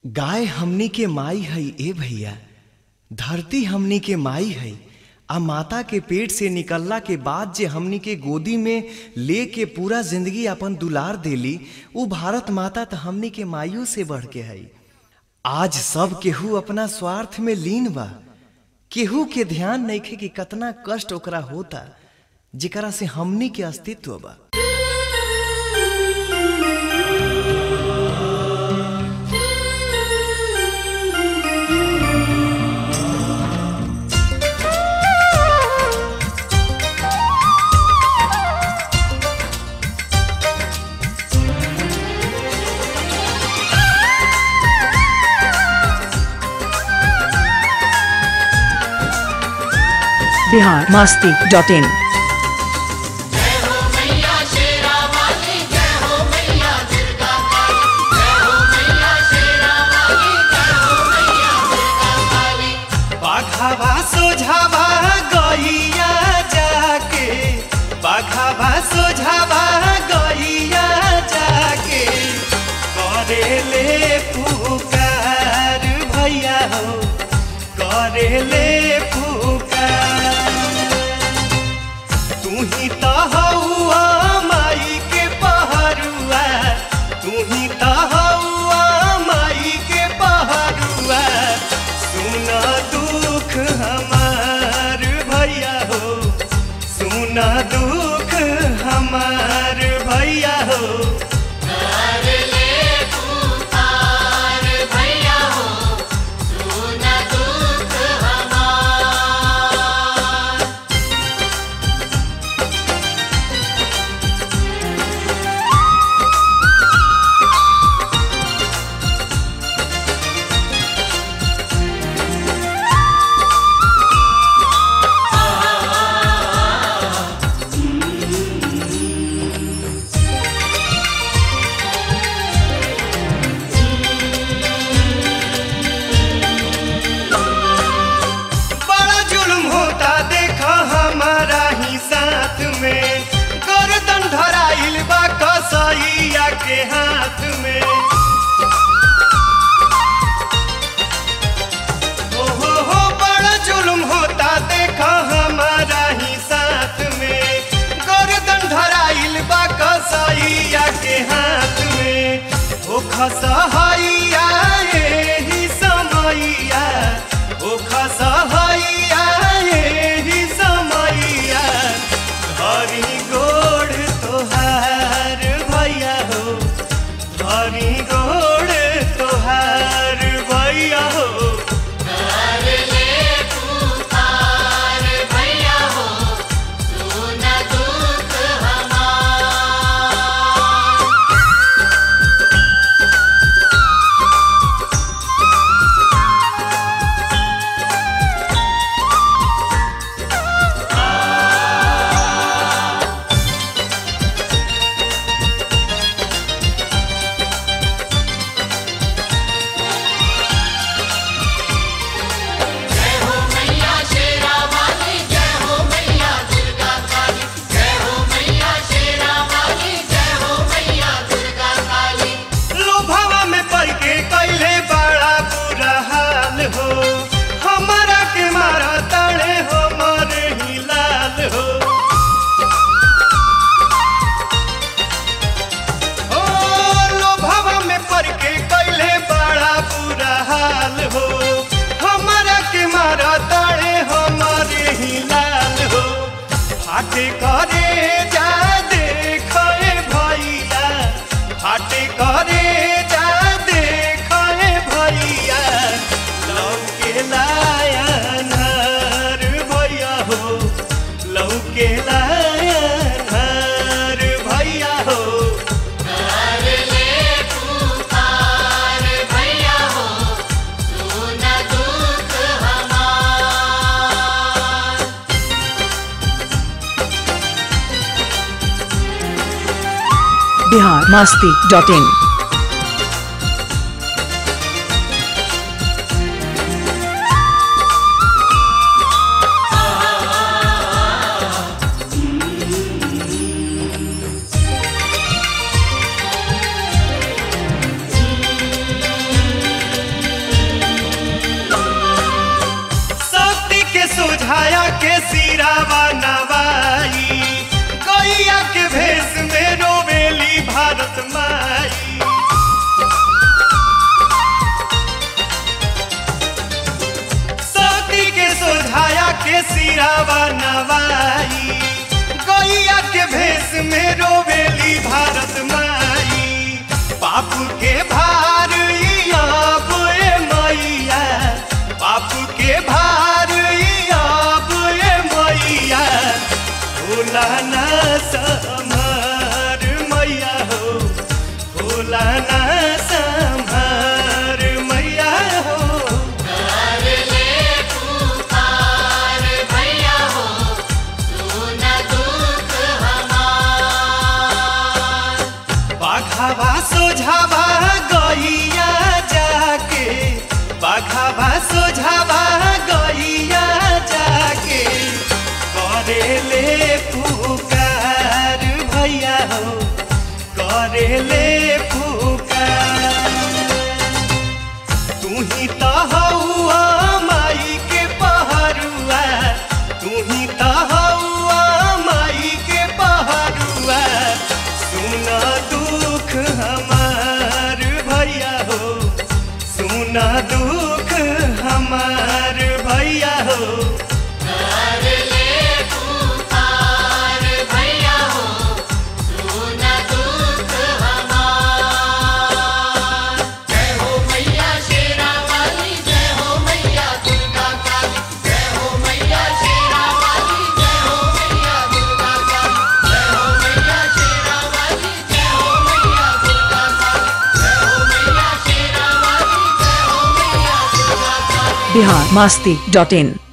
गाय हमनी के माई है ए भैया धरती हमनी के माई है आ माता के पेट से निकलला के बाद जे हमनी के गोदी में ले के पूरा जिंदगी अपन दुलार देली उ भारत माता त हमनी के माइयों से बढ़ के है आज सब केहू अपना स्वार्थ में लीन बा केहू के ध्यान नइखे कि कतना कष्ट ओकरा होता जेकरा से हमनी के अस्तित्व बा बिहार मस्ती डॉट इन बाघावा सोझावा गैया जाके बाघावा सोझावा गैया जाके करेले पुकार भैया हो करेले पुकार तू ही तो हौआ माई के पहरुआ तू ही तो हौआ माई के पहरुआ सुना दुख हमार भैया हो सुना दुख हमार भैया हो बड़ा जुल्म होता देखा हमारा ही साथ में गर्दन धराइल बा कसैया के हाथ में ओ हो हो बड़ा जुल्म होता देखा हमारा ही साथ में गर्दन धराइल बा कसैया के हाथ में ओ खसहैया एही समैया ओ खसहैया एही समैया हरी गोड़ तोहार भैया हो हरी गोड़ तोहार भैया हो लोभवा में पड़ के कैले बड़ा बुरा हाल हो हमारा के मारा ताड़े हो मरे ही लाल हो ओ लोभवा में पड़ के कैले बड़ा बुरा हाल हो हमारा के मारा ताड़े हो मरे ही लाल हो फाटे करे जा देखे भैया फाटे करे जा देखे भैया लौके लायनर भैया हो लौके लायनर भैया हो बिहार मस्ती डॉट इन माई सती के सोझाया के सिरावा नवाई गैया के भेष में रोवेली भारत माई बाप के भार ई अब ए मैया बाप के भार ई अब ए मैया भोला ना संभार मैया हो भोला ना संभार मैया हो बाघावा सोझावा गैया जाके बाघावा सोझावा गैया जाके करेले पुकार भैया हो करेले पुकार तू ही तो हौआ माई के पहरुआ तू ही तो हौआ माई के पहरुआ सुन दुख हमार भैया हो सुन दुख हमार भैया हो बिहार मास्ती डॉट इन